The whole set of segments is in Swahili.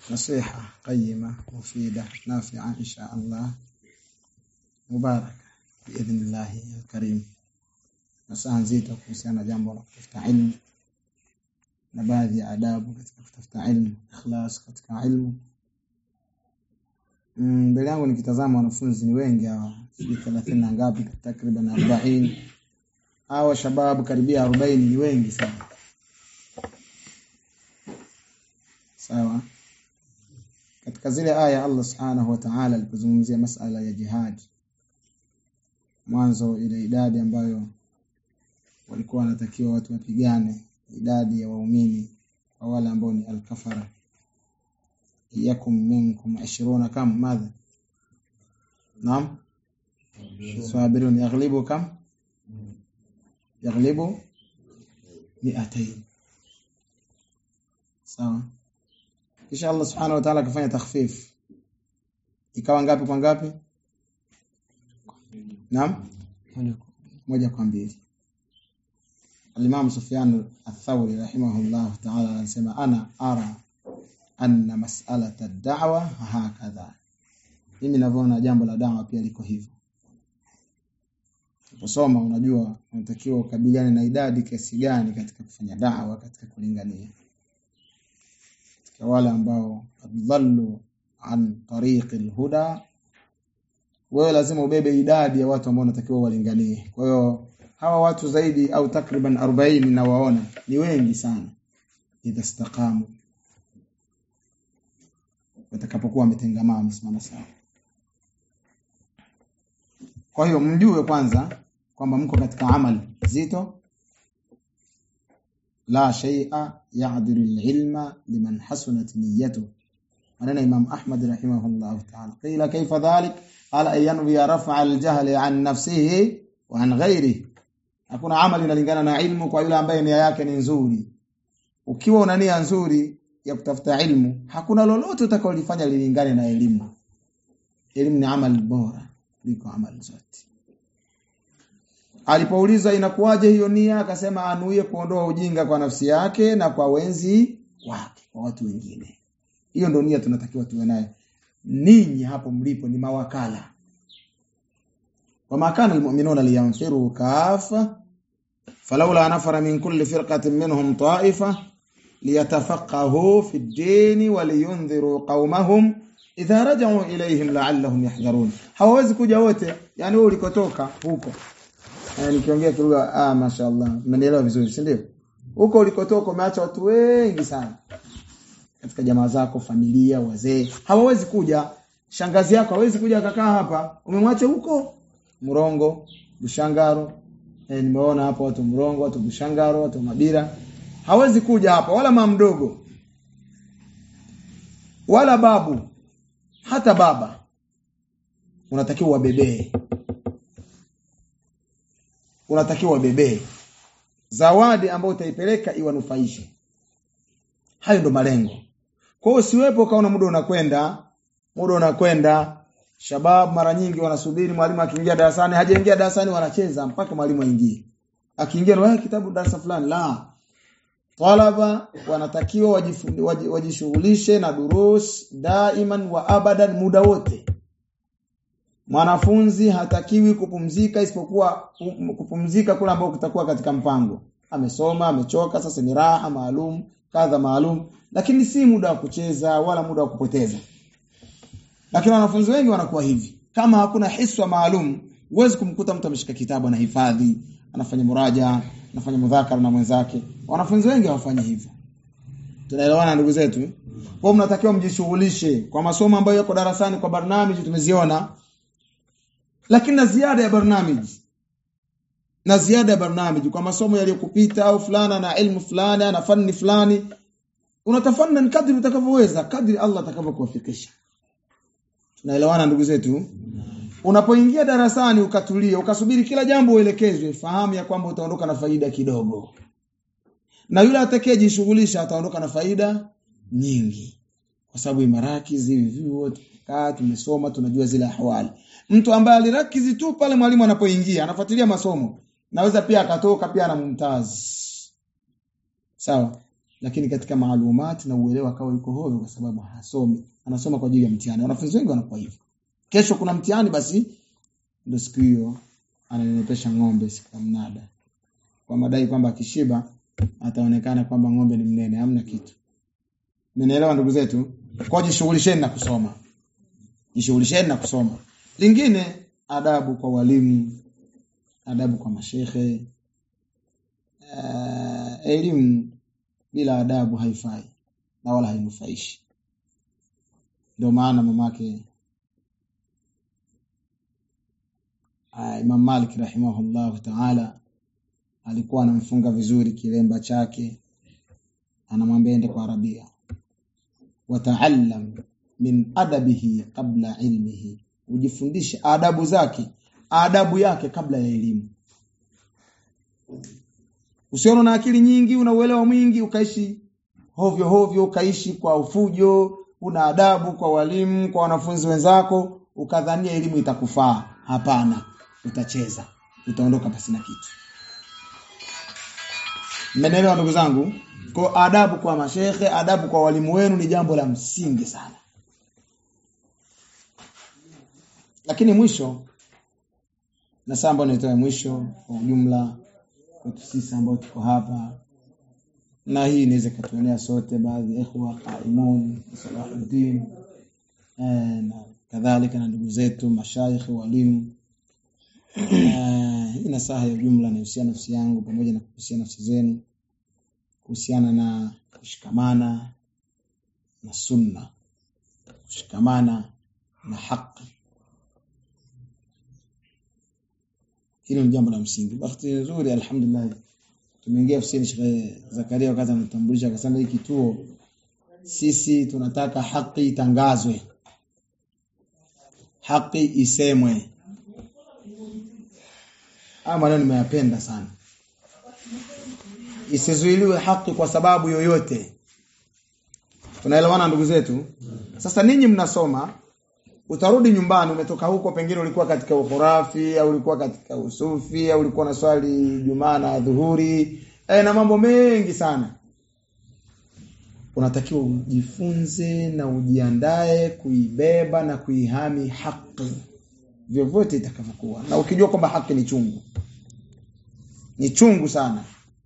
nasiha qayima mufida nafi'a insha Allah mubarak biidhnillah alkarim nasaha nzito kuhusiana na jambo la kutafuta ilmu na baadhi ya adabu katika kutafuta ilmu ikhlas katika ilmu mbele yangu nikitazama wanafunzi ni wengi hawa sijui 30 na ngapi takriban 40 hawa shababu karibia 40 ni wengi sana sawa katika zile aya Allah subhanahu wa ta'ala alipozungumzia masala ya jihad mwanzo ile idadi ambayo walikuwa wanatakiwa watu wapigane idadi ya waumini kwa wale ambao ni alkafara yakum minkum 20 kam madha naam sabirun yaghlibu kam yaghlibu 200 sawa kisha Allah subhanahu wa ta'ala akafanya takhfif ikawa ngapi kwa ngapi naam moja kwa mbili Al-Imam Sufyan Ath-Thawri rahimahullah ta'ala anasema ana ara anna mas'alata ad-da'wa hakadha mimi ninavyoona jambo la dawa pia liko hivyo Unaposoma unajua unatakiwa ukabiliane na idadi kiasi gani katika kufanya dawa katika kulingania katika wale ambao adhallu an tariqil huda wewe lazima ubebe idadi ya watu ambao unatakiwa walinganie kwa hiyo hawa watu zaidi au takriban 40 na waona ni wengi sana idha istaqamu watakapokuwa wametengamaa wamesimama sawa kwa hiyo mjue kwanza kwamba mko katika amali zito la shay'a ya'dilu al-ilma liman hasunat niyyatuhu maneno Imam Ahmad rahimahullah ta'ala qila kayfa dhalik qala ayanwi rafa al-jahl an nafsihi wa an ghayrihi hakuna amali inalingana na ilmu kwa yule ambaye nia yake ni nzuri ukiwa una nia nzuri ya kutafuta ilmu hakuna lolote utakalolifanya lilingane na elimu elimu ni amali bora kuliko amali zote alipouliza inakuwaje hiyo nia akasema anuie kuondoa ujinga kwa nafsi yake na kwa wenzi wake kwa watu wengine hiyo ndio nia tunatakiwa tuwe nayo ninyi hapo mlipo ni mawakala وما كان المؤمنون لينفروا كافة فلولا نفر من كل فرقة منهم طائفة ليتفقهوا في الدين ولينذروا قومهم idha raja'u ilayhim la'allahum yahdharun hawawezi kuja wote yani wewe ulikotoka huko eh nikiongea kilugha ah mashaallah mnanielewa vizuri si ndio huko ulikotoka umeacha watu wengi sana katika jamaa zako familia wazee hawawezi kuja shangazi yako hawezi kuja akakaa hapa umemwacha huko Murongo Bushangaro eh nimeona hapo watu Murongo watu Bushangaro watu Mabira hawezi kuja hapa wala mama mdogo wala babu hata baba unatakiwa wabebee unatakiwa wabebee zawadi ambayo utaipeleka iwanufaishe hayo ndo malengo kwa hiyo usiwepo kaona muda unakwenda muda unakwenda shabab mara nyingi wanasubiri mwalimu akiingia darasani hajaingia darasani wanacheza mpaka mwalimu aingie akiingia na kitabu darasa fulani la talaba wanatakiwa wajishughulishe na durus daiman wa abadan muda wote mwanafunzi hatakiwi kupumzika isipokuwa kupumzika kule ambao kutakuwa katika mpango amesoma amechoka sasa ni raha maalum kadha maalum lakini si muda wa kucheza wala muda wa kupoteza lakini wanafunzi wengi wanakuwa hivi kama hakuna hiswa maalum huwezi kumkuta mtu ameshika kitabu anahifadhi anafanya muraja anafanya mudhakara na mwenzake wanafunzi wengi hawafanyi hivyo tunaelewana ndugu zetu kwa mnatakiwa mjishughulishe kwa masomo ambayo yako darasani kwa barnamiji tumeziona lakini na ziada ya barnamiji na ziada ya barnamiji kwa masomo yaliyokupita au fulana na ilmu fulani na fani fulani unatafanna kadri utakavyoweza kadri Allah atakavyokuwafikisha tunaelewana ndugu zetu unapoingia darasani ukatulia ukasubiri kila jambo uelekezwe fahamu ya kwamba utaondoka na faida kidogo na yule atakayejishughulisha ataondoka na faida nyingi kwa sababu imarakizi vyuo kaa tumesoma tunajua zile ahwali mtu ambaye alirakizi tu pale mwalimu anapoingia anafuatilia masomo naweza pia akatoka pia na mumtazi sawa lakini katika maalumati na uelewa akawa yuko hovyo kwa sababu hasomi anasoma kwa ajili ya mtihani wanafunzi wengi wanakuwa hivyo kesho kuna mtihani basi ndio siku hiyo ananenepesha ng'ombe siku ya mnada kwa madai kwamba akishiba ataonekana kwamba ng'ombe ni mnene hamna kitu Mmenielewa ndugu zetu? Kwa jishughulisheni na kusoma. Jishughulisheni na kusoma. Lingine adabu kwa walimu, adabu kwa mashehe. Uh, elimu bila adabu haifai na wala hainufaishi. Ndio maana mamake uh, Imam Malik rahimahullahu ta'ala alikuwa anamfunga vizuri kilemba chake anamwambia ende kwa Arabia wataallam min adabihi qabla ilmihi ujifundishe adabu zake adabu yake kabla ya elimu usione na akili nyingi una uelewa mwingi ukaishi hovyo hovyo ukaishi kwa ufujo una adabu kwa walimu kwa wanafunzi wenzako ukadhania elimu itakufaa hapana utacheza utaondoka pasina kitu mmenielewa ndugu zangu kwa adabu kwa mashehe, adabu kwa walimu wenu ni jambo la msingi sana. Lakini mwisho na saa ambayo nitoa mwisho kwa ujumla kwetu sisi ambao tuko hapa na hii inaweza katuonea sote baadhi ya ikhwa qaimun Salahuddin eh, na kadhalika na ndugu zetu mashaikh walimu eh, hii nasaha ya ujumla inahusiana nafsi yangu pamoja na kuhusia nafsi zenu kuhusiana na kushikamana na sunna kushikamana na haki hilo ni jambo la msingi bahati nzuri alhamdulillah tumeingia ofisini Sheikh Zakaria wakati anatambulisha akasema hii kituo sisi tunataka haki itangazwe haki isemwe haya maneno nimeyapenda sana isizuiliwe haki kwa sababu yoyote tunaelewana ndugu zetu sasa ninyi mnasoma utarudi nyumbani umetoka huko pengine ulikuwa katika ukhurafi au ulikuwa katika usufi au ulikuwa na swali jumaa na dhuhuri e, na mambo mengi sana unatakiwa ujifunze na ujiandae kuibeba na kuihami haki vyovyote itakavyokuwa na ukijua kwamba haki ni chungu ni chungu sana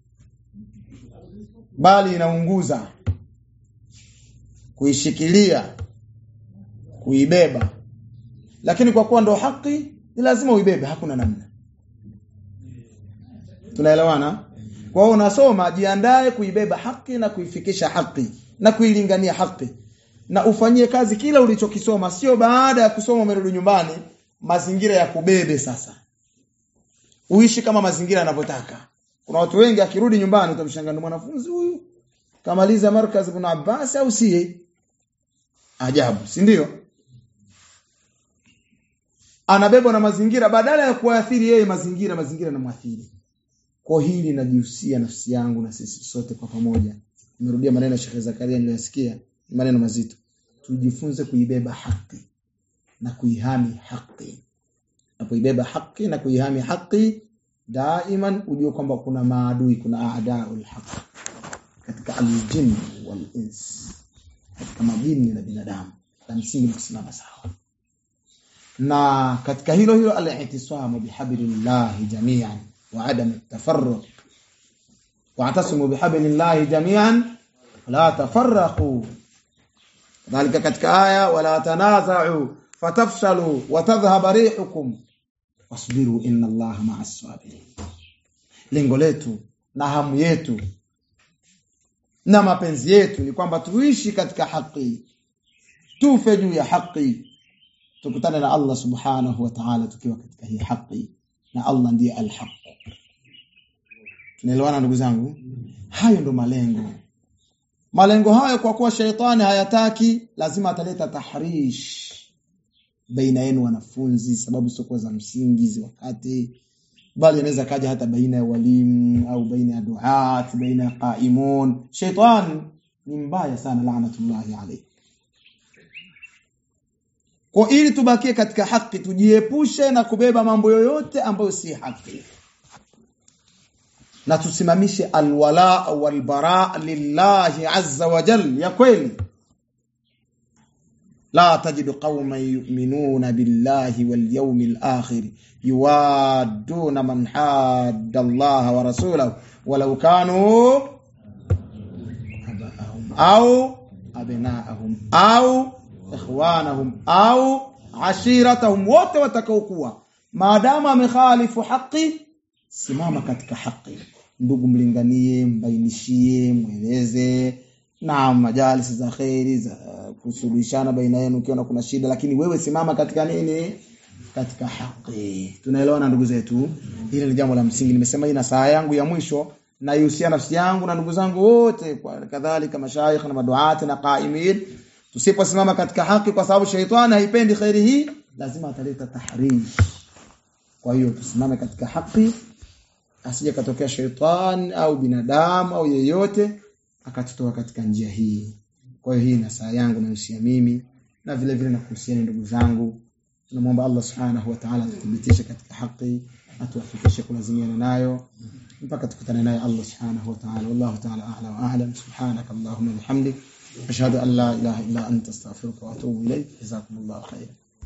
bali inaunguza kuishikilia kuibeba lakini kwa kuwa ndo haki ni lazima uibebe hakuna namna tunaelewana kwa hiyo unasoma jiandae kuibeba haki na kuifikisha haki na kuilingania haki na ufanyie kazi kila ulichokisoma sio baada ya kusoma umerudi nyumbani mazingira ya kubebe sasa uishi kama mazingira yanavyotaka kuna watu wengi akirudi nyumbani utamshangaa mwanafunzi huyu kamaliza markaz ibn Abbas au sie ajabu si ndio anabebwa na mazingira badala ya kuathiri yeye mazingira mazingira yanamwathiri kwa hili najihusia nafsi yangu na sisi sote kwa pamoja nimerudia maneno ya Sheikh Zakaria niliyosikia maneno mazito tujifunze kuibeba haki na kuihami haki na kuibeba haki na kuihami haki daiman ujue kwamba kuna maadui kuna aadaul haq katika aljin wal ins katika majini na binadamu la msingi kusimama sawa na katika hilo hilo al-i'tisamu bihablillahi jami'an wa adam at-tafarruq wa'tasimu bihablillahi jami'an la tafarraqu dhalika katika aya wala tanaza'u fatafshalu wa tadhhab rihukum wasbiru inna allaha ma'as sabirin lengo letu na hamu yetu na mapenzi yetu ni kwamba tuishi katika haki tufe juu ya haki tukutane na Allah subhanahu wa ta'ala tukiwa katika hii haki na Allah ndiye al-haq tunaelewana ndugu zangu hayo ndo malengo malengo hayo kwa kuwa shaitani hayataki lazima ataleta tahrish baina yenu wanafunzi sababu sio za msingi wakati bali inaweza kaja hata baina ya walimu au baina ya duat baina ya qaimun shaitan ni mbaya sana laanatullahi alayhi kwa ili tubakie katika haki tujiepushe na kubeba mambo yoyote ambayo si haki na tusimamishe alwala walbara lillahi azza wa jal ya kweli la tajidu qauman yu'minuna billahi wal yawmil akhir yuwadduna man hadda Allah wa rasulahu walau kanu abaahum au abnaahum au ikhwanahum au ashiratahum wote watakaokuwa maadamu amekhalifu haki simama katika haki ndugu mlinganie mbainishie mweleze na majalisi za kheri za kusuluhishana baina yenu ukiona kuna shida lakini wewe simama katika nini katika haki tunaelewana ndugu zetu hili ni jambo la msingi nimesema hii na saa yangu ya mwisho naihusia nafsi yangu na ndugu zangu wote kwa kadhalika mashaikh na maduati na qaimin tusiposimama katika haki kwa sababu shaitani haipendi khairi hii lazima ataleta tahrij kwa hiyo tusimame katika haki asije katokea shaitani au binadamu au yeyote akatutoa katika njia hii kwa hiyo hii na saa yangu nahusia mimi na vile vile nakuhusiani ndugu zangu tunamwomba Allah subhanahu wa ta'ala tuthibitishe katika haki atuwafikishe kulazimiana nayo mpaka tukutane naye Allah subhanahu wa ta'ala wallahu ta'ala a'la wa a'lam subhanaka allahumma bihamdik ashhadu an la ilaha illa anta astaghfiruka wa atubu ilayk jazakumullahu khairan